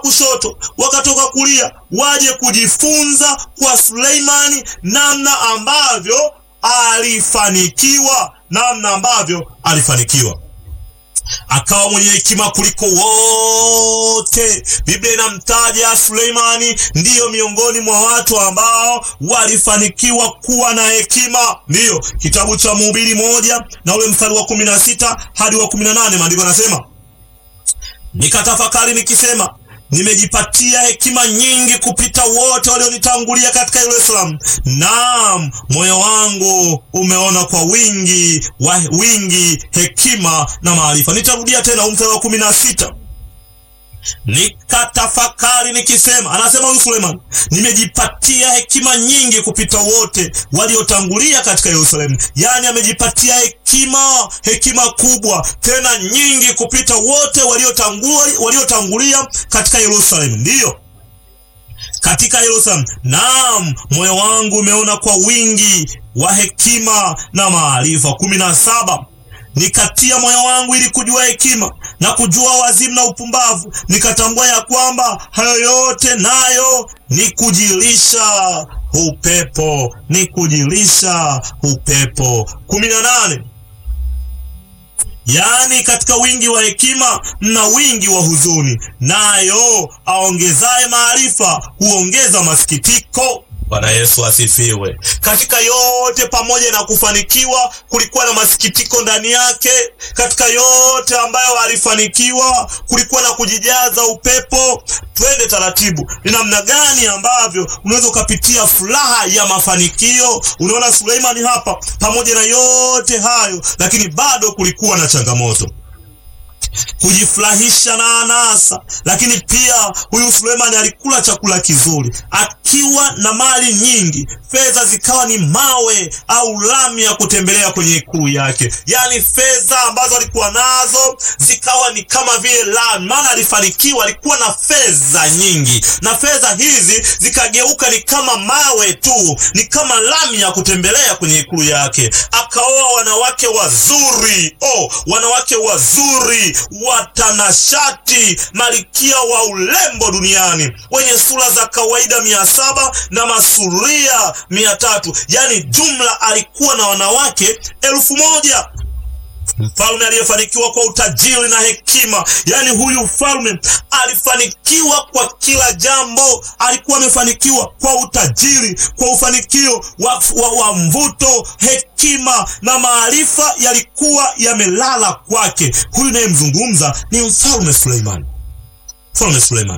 kushoto, wakatoka kulia, waje kujifunza kwa Suleimani namna ambavyo alifanikiwa, namna ambavyo alifanikiwa akawa mwenye hekima kuliko wote. Biblia inamtaja Suleimani ndiyo miongoni mwa watu ambao walifanikiwa kuwa na hekima. Ndiyo kitabu cha Mhubiri moja na ule mstari wa kumi na sita hadi wa kumi na nane maandiko anasema, nikatafakari nikisema nimejipatia hekima nyingi kupita wote walionitangulia katika Yerusalemu. Naam, moyo wangu umeona kwa wingi wa wingi hekima na maarifa. Nitarudia tena mstari wa kumi na sita nikatafakari nikisema, anasema huyu Suleiman, nimejipatia hekima nyingi kupita wote waliotangulia katika Yerusalemu. Yaani amejipatia hekima, hekima kubwa tena nyingi kupita wote waliotangulia waliotangulia katika Yerusalemu. Ndiyo, katika Yerusalemu. Naam, moyo wangu umeona kwa wingi wa hekima na maarifa. kumi na saba nikatia moyo wangu ili kujua hekima na kujua wazimu na upumbavu, nikatambua ya kwamba hayo yote nayo ni kujilisha upepo, ni kujilisha upepo. kumi na nane yaani katika wingi wa hekima mna wingi wa huzuni, nayo aongezaye maarifa huongeza masikitiko. Bwana Yesu asifiwe. Katika yote pamoja na kufanikiwa, kulikuwa na masikitiko ndani yake. Katika yote ambayo alifanikiwa, kulikuwa na kujijaza upepo. Twende taratibu, ni namna gani ambavyo unaweza ukapitia furaha ya mafanikio. Unaona Suleimani hapa, pamoja na yote hayo, lakini bado kulikuwa na changamoto kujifurahisha na anasa, lakini pia huyu Sulemani alikula chakula kizuri akiwa na mali nyingi, fedha zikawa ni mawe au lami ya kutembelea kwenye ikulu yake. Yaani fedha ambazo alikuwa nazo zikawa ni kama vile lami, maana alifanikiwa, alikuwa na fedha nyingi, na fedha hizi zikageuka ni kama mawe tu, ni kama lami ya kutembelea kwenye ikulu yake. Akaoa wanawake wazuri, oh, wanawake wazuri watanashati, malikia wa urembo duniani, wenye sura za kawaida mia saba na masuria mia tatu. Yaani jumla alikuwa na wanawake elfu moja. Mfalme aliyefanikiwa kwa utajiri na hekima, yaani huyu mfalme alifanikiwa kwa kila jambo. Alikuwa amefanikiwa kwa utajiri, kwa ufanikio wa, wa, wa mvuto, hekima na maarifa yalikuwa yamelala kwake. Huyu nayemzungumza ni mfalme Suleiman, mfalme Suleiman,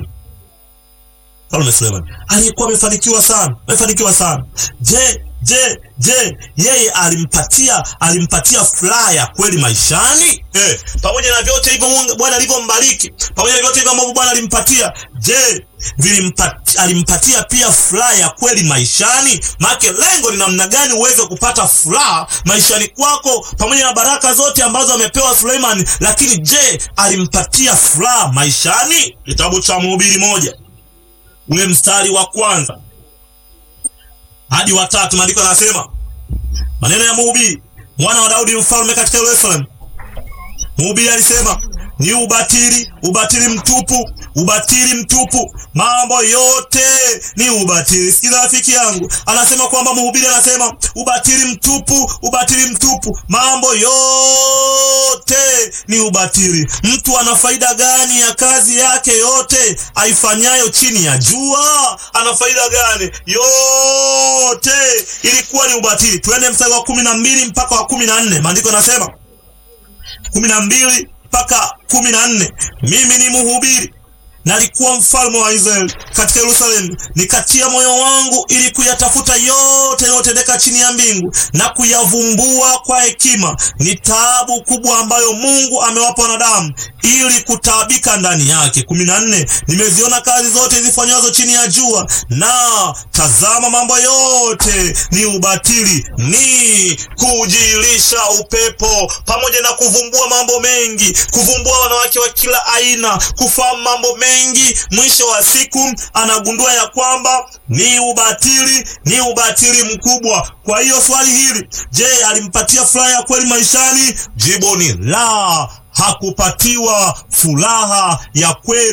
mfalme Suleiman aliyekuwa amefanikiwa sana, amefanikiwa sana. Je, Je, je, yeye alimpatia alimpatia furaha ya kweli maishani? Eh, pamoja na vyote hivyo Bwana alivyombariki, pamoja na vyote hivyo ambavyo Bwana alimpatia, je, vilimpatia alimpatia pia furaha ya kweli maishani? Maana lengo ni namna gani uweze kupata furaha maishani kwako, pamoja na baraka zote ambazo amepewa Suleiman, lakini je, alimpatia furaha maishani? Kitabu cha Mhubiri moja ule mstari wa kwanza hadi watatu, maandiko yanasema maneno ya Mhubiri mwana wa Daudi mfalme katika Yerusalemu. Mhubiri alisema ni ubatili, ubatili mtupu, ubatili mtupu, mambo yote ni ubatili. Sikiza rafiki yangu, anasema kwamba mhubiri anasema ubatili mtupu, ubatili mtupu, mambo yote ni ubatili. Mtu ana faida gani ya kazi yake yote aifanyayo chini ya jua? Ana faida gani? Yote ilikuwa ni ubatili. Tuende mstari wa kumi na mbili mpaka wa kumi na nne maandiko yanasema kumi na mbili mpaka kumi na nne mimi ni mhubiri nalikuwa mfalme wa Israeli katika Yerusalemu, nikatia moyo wangu ili kuyatafuta yote yanayotendeka chini ya mbingu na kuyavumbua kwa hekima. Ni taabu kubwa ambayo Mungu amewapa wanadamu ili kutaabika ndani yake. kumi na nne nimeziona kazi zote zifanywazo chini ya jua, na tazama, mambo yote ni ubatili, ni kujilisha upepo, pamoja na kuvumbua mambo mengi, kuvumbua wanawake wa kila aina, kufahamu mambo mengi. Mwisho wa siku anagundua ya kwamba ni ubatili, ni ubatili mkubwa. Kwa hiyo swali hili, je, alimpatia furaha ya kweli maishani? Jibu ni la, hakupatiwa furaha ya kweli.